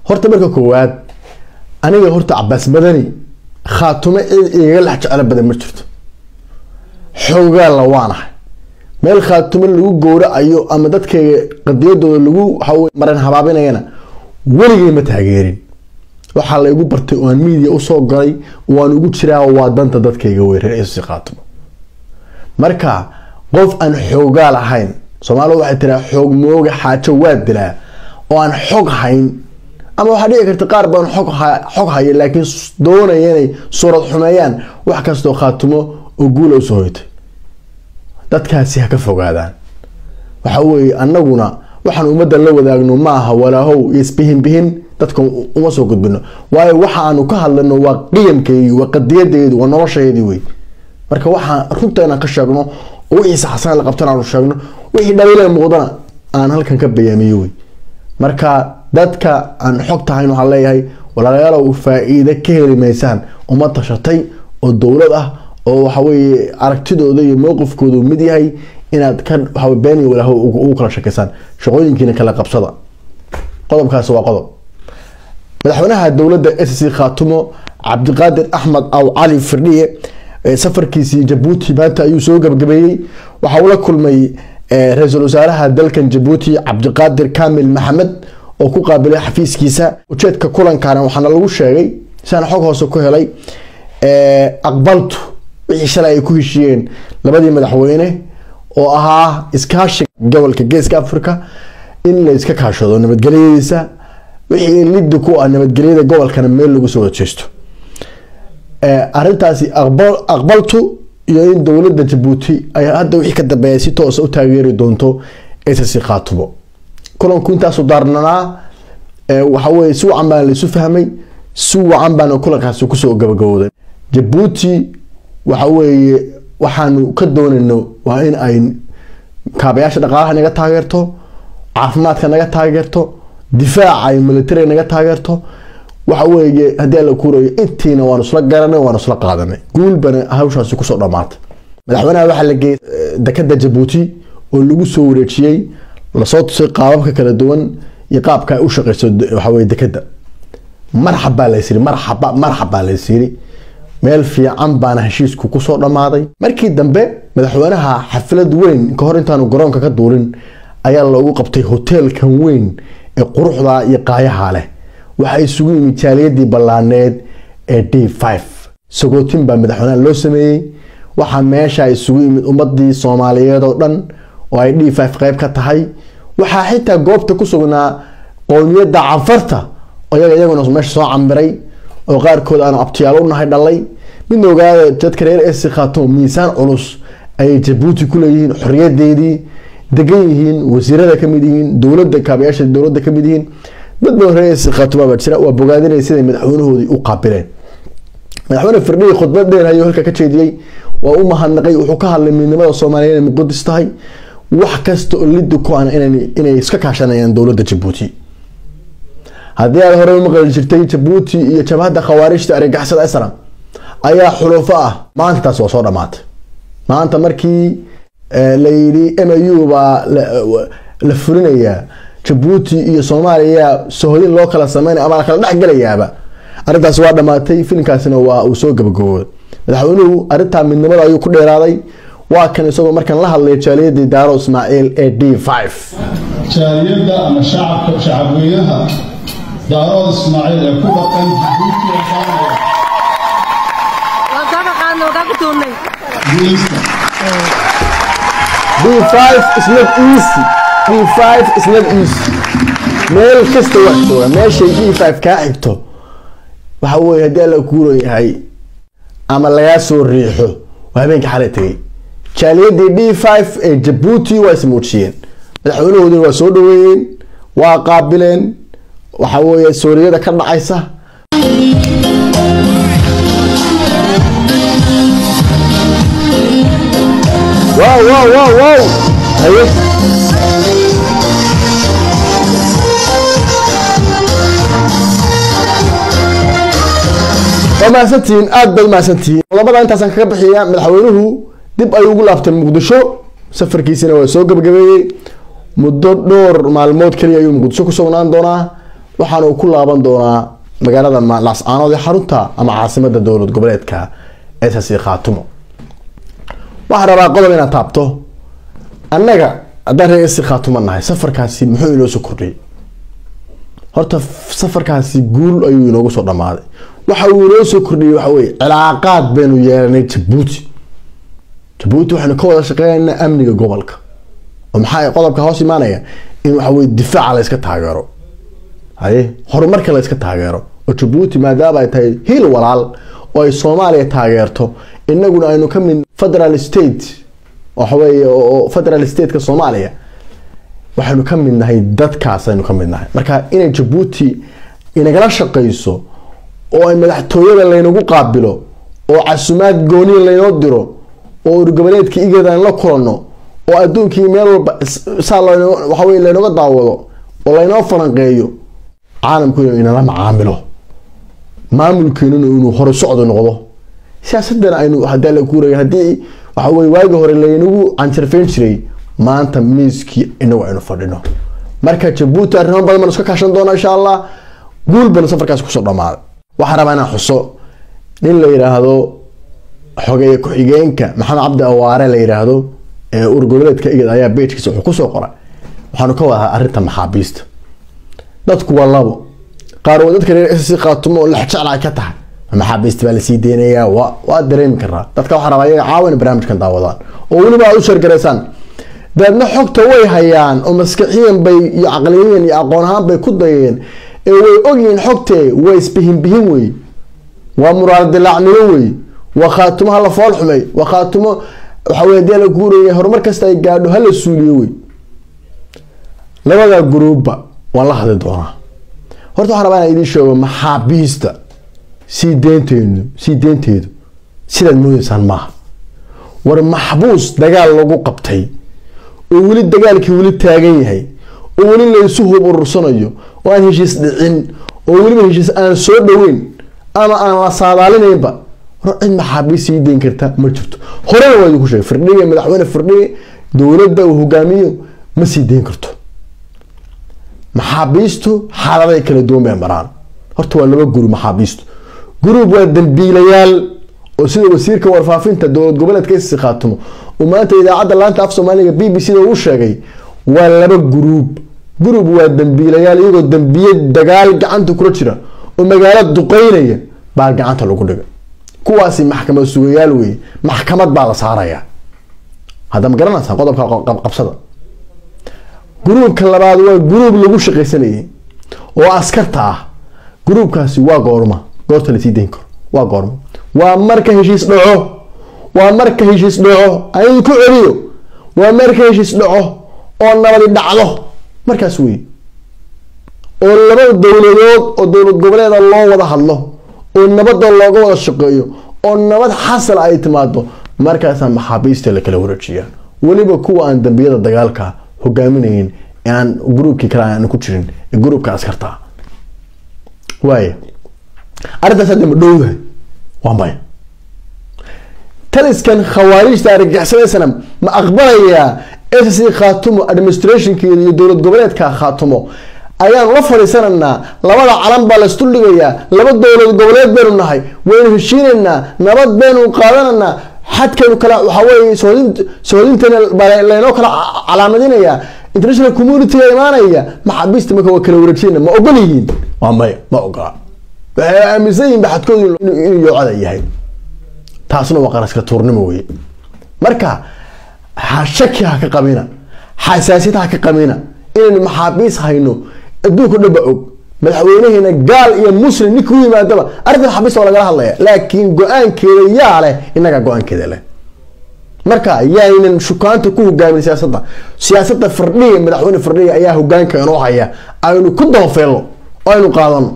horta marka koowaad aniga horta cabaas badani khaatumo cid igaga lex jeclo badan ma jirto xoogaalla waanahay meel khaatumo lagu gowracayo ama dadkayga qadiyadooda lagu waxawy maran habaabinayana weligay ma taageerin waxaa la igu bartay oo aan miidiya usoo galay waan ugu jiraa waa danta dadkayga wey reer si khaatumo marka qof aan xoogaal ahayn soomaalida waxay tiraa xoog mooga xaajo waa dilaa oo aan xog hayn ama waxaa dhici karta qaar baan xog xog haya laakiin doonaya inay suurad xumeeyaan wax kastoo khaatumo oo guula usoo hoytay dadkaasi ha ka fogaadaan waxa weeye annaguna waxaan ummaddan la wadaagno maaha walaahow iyo isbihinbihin dadka uma soo gudbino waayo waxa aanu ka hadlano waa qiyamkeedii waa qadiyadeedi waa noloshaydii wey marka waxaan runta inaan ka sheegno oo wixii saxsan la qabtan aanu sheegno wixii dhaliila muuqdana aan halkan ka bayaamiyo wey marka dadka aan xog tahayn waxaan leeyahay walaalayaalow faa-iide ka heli maysaan uma tashatay oo dowlad ah oo waxaweye aragtidooda iyo mowqifkoodu mid yahay inaad ka waa been iyo walaaho ugu kala shakeysaan shaqooyinkiina kala qabsada qodobkaasi waa qodob madaxweynaha dowladda s c khaatumo cabdiqaadir axmed aw cali firdhiye safarkiisii jabuuti maanta ayuu soo gabagabeeyey waxa uu la kulmay ra-iisul wasaaraha dalkan jabuuti cabdiqaadir kamil maxamed oo ku qaabilay xafiiskiisa ujeedka kulankana waxaana lagu sheegay siaan xog hoose ku helay aqbaltu wixii shalay ay ku heshiiyeen labadii madaxweyne oo ahaa iskaashiga gobolka geeska africa in la iska kaashado nabadgelyadiisa wixii lidi ku ah nabadgelyada gobolkana meel lagu soo wajeysto arintaasi aqbaltu iyo in dowlada jabuuti ay hadda wixii ka dambeeya si toosa u taageeri doonto ss khaatumo kulanku intaasu daarnanaa waxaweye si wacan baan laisu fahmay si wacan baana kulankaasi kusoo gabagabooday jabuuti waxa weeye waxaanu ka doonayno waa in ay kaabayaasha dhaqaalaha naga taageerto caafimaadka naga taageerto difaaca ay militariga naga taageerto waxa weeye haddii alla kuurayo intiina waanu isla garanay waanu isla qaadanay guulbana hawshaasi kusoo dhamaatay madaxweynaha waxaa la geeyay dekada jabuuti oo lagu soo wareejiyey lasoo tusay qaababka kala duwan iyo qaabka ay u shaqeyso waxaweye dekada marxab baa laysiri marxaba marxab baa laysiri meel fiican baana heshiisku kusoo dhammaaday markii dambe madaxweynaha xaflad weyn ka hor intaanu garoonka ka duulin ayaa loogu qabtay hoteelkan weyn ee quruxda iyo qaayaha leh waxaa isugu yimid jaaliyadii ballaaneed ee d five sagootin baa madaxweynaha loo sameeyey waxaa meesha isugu yimid ummadii soomaaliyeed oo dhan oo ay d five qeyb ka tahay waxaa xitaa goobta ku sugnaa qowmiyadda canfarta iyaga iyaguna meesha soo cambiray oo qaarkood aanu abtiyaal u nahay dhalay midna ogaada dadka reer esi khaatumo miisaan culus ayay jabuuti ku leeyihiin xoriyadeedii degan yihiin wasiirada kamid yihiin dowlada kaabayaasha dowlada kamid yihiin dad badan reer esi khaatumo baa jira waa bogaadinaya siday madaxweynahoodii u qaabileen madaxweyne firdhiyi khudbad dheer ayuu halka ka jeediyey waa u mahadnaqay wuxuu ka hadlay midnimada soomaaliyeed inay muqadis tahay wax kasta oo lidi ku ana inay iska kaashanayaan dowlada jabuuti haddii aad hore umaqali jirtay jabuuti iyo jabhadda khawaarijta argagaxsada islam ayaa xulufo ah maanta taas waa soo dhamaatay maanta markii la yidhi m u baa la fulinayaa jabuuti iyo soomaaliya sohodin loo kala sameynaya ama la kala dhexgelayaaba arrintaasi waa dhamaatay filimkaasina waa uu soo gabagabooday madaxweynuhu arrintaa midnimada ayuu ku dheeraaday waa kan isagoo markan la hadlay jaaliyadii daaro ismaaciil ee d five jaaliyadda ama shacabka shacabweynaha daarood ismaaciil ee ku dhaqan jabuuti guuleysta d five is not easy d five is not easy meel kasta wax jooga meeshay d five kaa xigto waxa weye haddii alla kuuran yahay ama lagaa soo riixo waa habeenka xalay tegay jaaliyadii d five ee jabuuti waa ismuujiyeen madaxweynahoodina waa soo dhaweeyeen waa qaabileen waxa weeye sooriyada ka dhacaysa wow wow wow wow haye waa mahadsantihiin aada bay mahadsantihiin labada intaasaan kaga bixiya madaxweynuhu dib ayuu ugu laabtay muqdisho safarkiisina waa soo gabagabeeyey muddo dhowr maalmood keliya ayuu muqdisho ku sugnaan doonaa waxaana uu ku laaban doonaa magaalada laascaanood ee xarunta ama caasimada dowlad goboleedka ss khaatumo waxaan rabaa qodob inaad taabto annaga haddaan reer ss khaatumo nahay safarkaasi muxuu inoo soo kordhiyay horta safarkaasi guul ayuu inoogu soo dhamaaday waxa uu inoo soo kordhiyay waxa weye cilaaqaad baynu yeelanay jabuuti jabuuti waxaynu ka wada shaqeynaynaa amniga gobolka oo maxaa qodobka hoos imaanaya in waxa weye difaaca la yska taageero haye horumarka la yska taageero oo jabuuti maadaama ay tahay hiil walaal oo ay soomaaliya taageerto inaguna aynu ka mid federal state waxaweye oo federal stateka soomaaliya waxaynu ka mid nahay dadkaas aynu ka mid nahay marka inay jabuuti inagala shaqeyso oo ay madaxtooyada laynagu qaabilo oo casumaad gooniya laynoo diro oo urgoboleedka igad aan la kulanno oo adduunkii meel walba saa waxawey laynooga daawado oo laynoo falanqeeyo caalamku inuu inala macaamilo maamulkeenuna inuu hore socdo noqdo siyaasadana aynu hadaa la kuuraya haddii waxaweye waagi hore laynagu canjarfeyn jiray maanta miiskii inagu aynu fadhino marka jabuuti arrimo badan baan iska kaashan doona insha allah guul banu safarkaas kusoo dhamaaday waxaa rabaa inaan xuso nin la yidhaahdo xogeeye ku-xigeenka maxamed cabdi awaare la yidhaahdo ee urgoboleedka igad ayaa bejkiisa wuxuu kusoo qoray waxaanu ka wadahaa arrinta maxaabiista dadku waa labo qaar waa dadka reer ss khaatumo oo lexjecla ay ka tahay maxaabiista baa lasii deynayaa wa waa dareemi karaa dadka waxaa rabaa iyaga caawa inay barnaamijkan daawadaan oo weliba aad u sheergaraysaan dabeedna xogta way hayaan oo maskaxiyan bay iyo caqliyayan iyo aqoon ahaan bay ku dayeen ee way ogyihiin xogtee waa isbihinbihin wey waa muraal dilaacnimo wey waa khaatumo hala fool xumay waa khaatumo waxawey hadii la guuraya horumar kasta ay gaadho hala suuliyo wey labada gruubba waan la hadli doonaa horta waxaan rabaa inaan idiin sheego maxaabiista sii deynteedu sii deynteedu sidaad moodeysaan maaha war maxbuus dagaal lagu qabtay oo weli dagaalkii weli taagan yahay oo weli laysu hub urursanayo oo aan heshiis dhicin oo weliba heshiis aan soo dhaweyn ama aan la saadaalinaynba war cid maxaabiis sii deyn karta ma jirto horena waa idinku sheegay firdhiga madaxweyne firdhige dowladda uu hogaamiyo ma sii deyn karto maxaabiistu xaaladay kala duwan bay maraan horta waa laba guri maxaabiistu gurub waa dambiilayaal oo sida wasiirka warfaafinta dowlad goboleedka isi khaatumo uu maanta idaacadda laanta af soomaaliga b b c da uu sheegay waa laba guruub gurub waa dambiilayaal iyagoo dambiye dagaal gacanta kula jira oo magaalo duqeynaya baa gacanta lagu dhigay kuwaasi maxkamad sugayaal weye maxkamad baa la saaraya hadda ma garanaysaa qodobka qabsada gruubka labaad waa gruub lagu shaqaysanayay oo askarta ah gruubkaasi waa goorma goorta lasii dayn karo waa goorma waa marka heshiis dhaco waa marka heshiis dhaco ayadu ku celiyo waa marka heshiis dhaco oo nabadi dhacdo markaas wey oo laba dowladood oo dowlad goboleeda loo wada hadlo oo nabada looga wada shaqeeyo oo nabad xasal ay timaado markaasaa maxaabiista la kala wareejiyaa weliba kuwa aan dambiyada dagaalka hogaaminayn aan gruubkii kale aan ku jirin ee gruubka askarta waaya arrintaas hadda ma dhowdahay waa maya taliskan khawaarijta argagixisadaysana ma aqbalayaa ssc khaatumo administrationkeeda iyo dowlad goboleedka khaatumo ayaanu la fadhiisanaynaa labada calan baa laisduldhigayaa laba dowlad goboleed baynu nahay waynu heshiinaynaa nabad baynu qaadananaa xadkaynu kala waxaweye sohodintana baa laynoo kala calaamadinayaa international community imaanaya maxaabiista marka waa kala wareejiyana ma ogol yihiin waa maya ma ogola waxay aaminsan yihin baxadkoodu inuu yoocada yahay taasna waa qaraska tuurnimo weye marka ha shaki ha ka qabina xasaasiyad ha ka qabina inaynu maxaabiis hayno adduunka o dhan ba og madaxweynaheena gaal iyo muslim ninka u yimaadaba arrinta maxaabiista waa lagala hadlaya laakiin go-aankeeda yaa leh inagaa go-aankeeda leh marka yaynan shukaanta ku hogaamin siyaasadda siyaasadda firdhiga madaxweyne firdhiga ayaa hogaanka inoo haya aynu ku dabafeelno oo aynu qaadano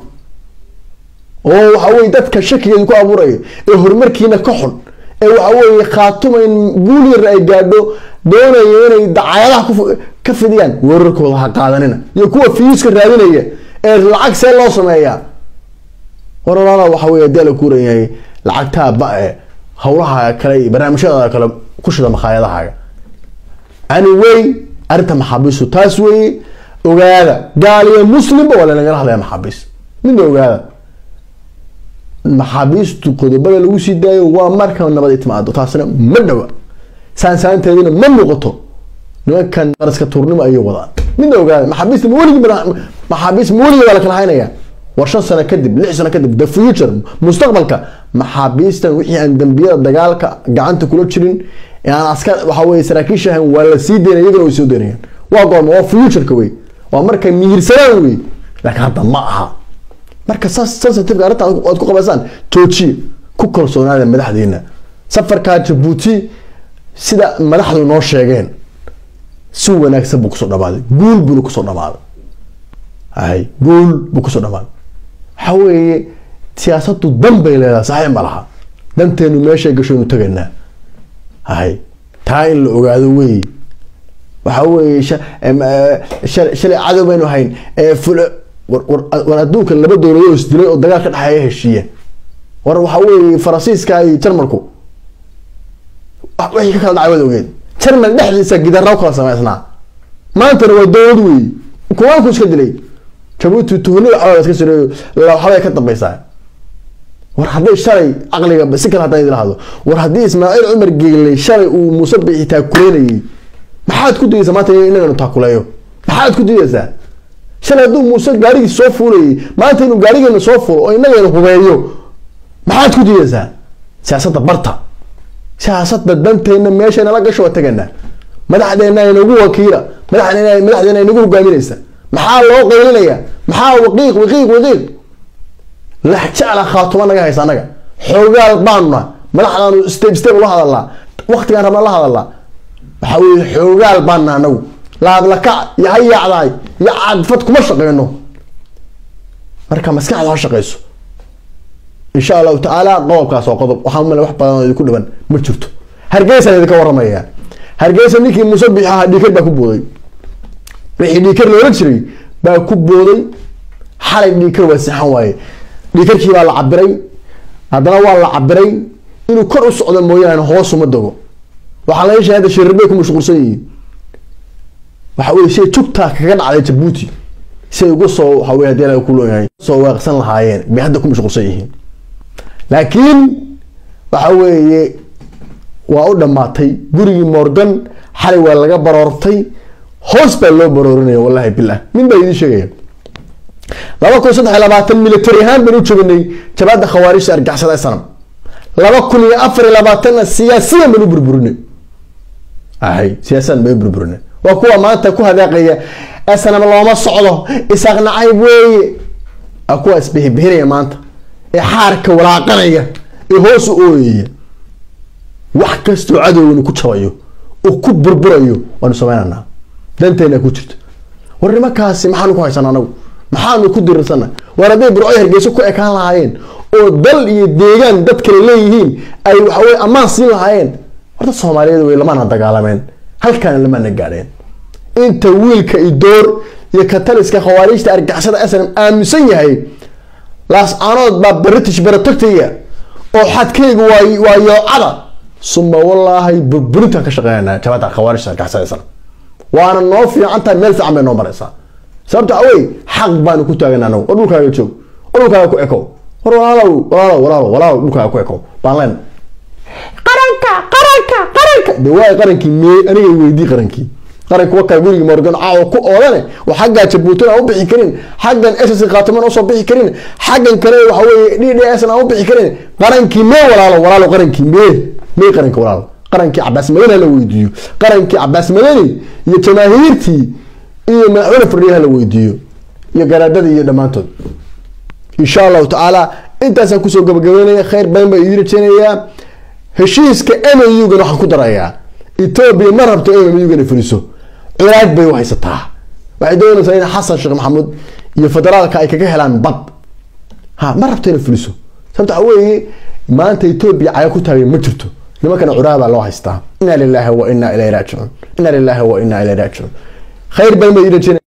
oo waxaweye dadka shakigeedu ku abuurayo ee horumarkiina ka xun ee waxaweye khaatuma in guul yar ay gaadho doonaya inay dacayadaha ka fidiyaan wararkooda ha qaadanina iyo kuwa fiiska raadinaya ee lacag see loo sameeyaa war walaala waxa wey hadii la kuuran yahay lacagtaa ba-e howlaha kale iyo barnaamijyada kale ku shida makhaayadahaaga anyway arrinta maxaabiistu taas weeye ogaada gaal iyo muslimba waa lanagala hadlaya maxaabiis midna ogaada maxaabiistu qodobada lagu sii daayo waa marka nabad ay timaado taasina ma dhawa saansaanteedina ma muuqato nimankan qaraska tuurnimo ayay wadaan midna ogaada maxaabiista ma weligii maxaabiis ma weligii baa la kala haynaya war shan sano kadib lix sano kadib the future mustaqbalka maxaabiistan wixii aan dambiyada dagaalka gacanta kula jirin aan askar waxa weye saraakiisha ahayn waa la sii daynaya iyagana way soo daynayaan waa goorma waa futureka wey waa markay miyirsanaan wey laakiin hadda ma aha marka saas sensitiveka arrinta aad ku qabaysaan joojiye ku kalsoonaada madaxdiina safarkaa jabuuti sida madaxdu noo sheegeen si wanaagsan buu kusoo dhamaaday guul buuna kusoo dhamaaday hay guul buu kusoo dhamaaday waxa weeye siyaasadu dan bay leedahay saxiix ma laha danteenu meeshay gashaynu tagaynaa hay taa in la ogaado wey waxa weeye shalay cadow baynu hayn war adduunka laba dowladood isdilay oo dagaal ka dhexeeya heshiiya war waxa weeye faransiiska iyo jarmalku wixii ka kala dhacay waad ogeed jarmal dhexdiisa gidarra kala samaysnaa maantana waa dowlad wey kuwaanku iska dilay jabuuti tuhni waxbaa iska sireeyo waxbay ka dambeysaa war hadday shalay caqliga si kale haddaan idin lahado war haddii ismaaciil cumar geelay shalay uu muuse bixi taakuleynayay maxaad ku dayeysaa maanta inaganu taakuleeyo maxaad ku dayeysaa shalay hadduu muuse gaarigii soo fuulayay maanta inuu gaarigeena soo fuulo oo inagayna hubeeyo maxaad ku dayeysaa siyaasadda barta siyaasadda danteena meesha nala gasho waa tagaynaa madaxdeena inagu wakiila madaxdeena madaxdeena inagu hogaaminaysa maxaa loo qaylinaya maxaa waqiiq waqiiq waqiiq lax jecla khaatuma naga haysa anaga xoogaal baanuna madaxdaanu step step la hadalnaa waqtigaan rabna la hadalnaa waxa weye xoogaal baanna anagu laablakac iyo hayaacdaay iyo cadfad kuma shaqeyno marka maskaxda ha shaqeyso insha allahu tacaala qodobkaas waa qodob waxaan umale wax badan oo idinku dhiban ma jirto hargeysaan idinka waramaya hargeysa ninkii muuse bixi ahaa dhiikar baa ku booday wixii dhiikar loola jiray baa ku booday xalay dhiikar waa sixan waaye dhiikarkii baa la cabiray haddana waa la cabiray inuu kor u socdo mooyaane hoos uma dago waxaa laga sheegay hadda shirirbay ku mashquulsan yihiin waxa weye siay jugtaa kaga dhacday jabuuti siay uga soo waxa weye hadii ku looyahay soo waaqsan lahaayeen bay hadda ku mashquulsan yihiin laakiin waxa weeye waa u dhammaatay gurigii morgan xalay waa laga baroortay hoos baa loo baroorinaya wallahi bilah min baa idiin sheegaya laba kun saddex iyo labaatan military ahaan baan u joognay jabaadda khawaarijta argaxsada sanam laba kun iyo afar iyo labaatanna siyaasiyan baan u burburinay ahay siyaasiyan baan u burburinay waa kuwa maanta ku hadaaqaya sanam looma socdo isaaq nacayb weeye waa kuwa isbihibixinaya maanta ee xaarka walaaqanaya ee hoos u ooyaya wax kastoo cadowganu ku jabayo oo ku burburayo waanu sameynanaa danteena ku jirto war nimankaasi maxaanu ku haysana anagu maxaanu ku dirirsana war hadday burcoy hargeyso ku ekaan lahaayeen oo dal iyo deegaan dad kale leeyihiin ay waxaweye ammaan siin lahaayeen horta soomaaliyeed way lamana dagaalameen halkaana lamana gaadheen inta wiilka idoor iyo kataliska khawaarijta argixisada snm aaminsan yahay laas-aanood baa british baratogtaya oo xadkayga waa waa yoocada suma wallaahi burburintaan ka shaqeynana jabada khawaarijta argixisada snm waana noo fiicantahay meel fiican bay noo maraysaa sababta awey xaq baanu ku taagana anagu war dhulkaaga joog war dhulkaaga ku ekow war walaalow walaalow walaalow walaalow dhulkaaga ku ekow baan leen qaranka qaranka qaranka de waay qarankii mee aniga weydii qarankii qaranka wakaa gurigii morgan caawa ku oodane oo xaggaa jabuutin aan u bixi karin xaggan ss khaatiman usoo bixi karin xaggan kale waxa weye d d s aan u bixi karin qarankii mee walaalo walaalo qarankii mee mee qaranka walaalo qarankii cabaas madani hala weydiiyo qarankii cabaas madani iyo jamaahiirtii iyo madaxweyne fardhiya hala weydiiyo iyo garaadadii iyo dhammaantood insha allahu tacaala intaasaan kusoo gabagabeynaya khayr badan baa idiin rajeynayaa heshiiska m u gana waxaan ku darayaa etoobiya ma rabto m u gana fuliso ciraad bay u haysataa waxay doonaysaa in xasan sheekh maxamuud iyo federaalka ay kaga helaan bad ha ma rabto inay fuliso sababta waxa weeye maanta etoobiya caga ku taagay ma jirto nimankana curaa baa loo haystaa inna lilahi wa inna ilayhi raajicuun inna lilahi wa inna ilayhi raajicuun khayr badan baa idiin rajeynaya